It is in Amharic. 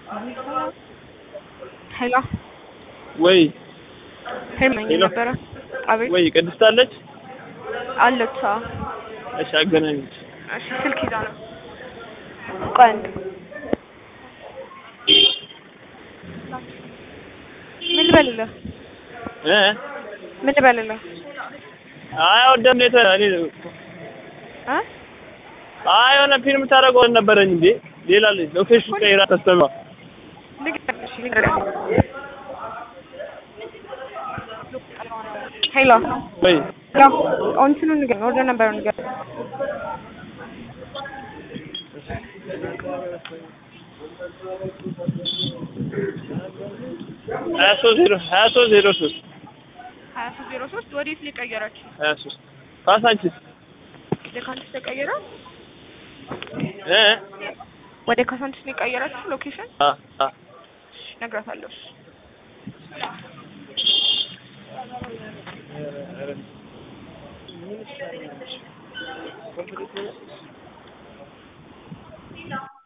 ሄሎ ወይ ሄርመኝ ሄሎ። ነበረ። አቤት ወይ ቅድስት አለች? አለች። አዎ። እሺ አገናኝች። እሺ ስልክ ይዛ ነው። ቆይ አንዴ ምን ልበልልህ? እ ምን ልበልልህ? አይ ወደም ነው እኔ እ አይ የሆነ ፊልም ታደርገው ነበረኝ እንዴ ሌላ ልጅ ሎኬሽን ቀይራ ተስተማ ንገረኝ፣ እሺ ንገረኝ። ሄሎ ወይ ሄሎ እንትኑን ንገረኝ፣ ኦርደር ነበረውን ንገረኝ። ሀያ ሶስት ዜሮ ሀያ ሶስት ዜሮ ሶስት ሀያ ሶስት ዜሮ ሶስት ወዴት ነው የቀየረችው? ሀያ ሶስት ካሳንቺስ ወደ ካሳንቺስ ተቀየረ? እ ወደ ካሳንቺስ ነው የቀየረችው ሎኬሽን? አ አ እነግራታለሁ።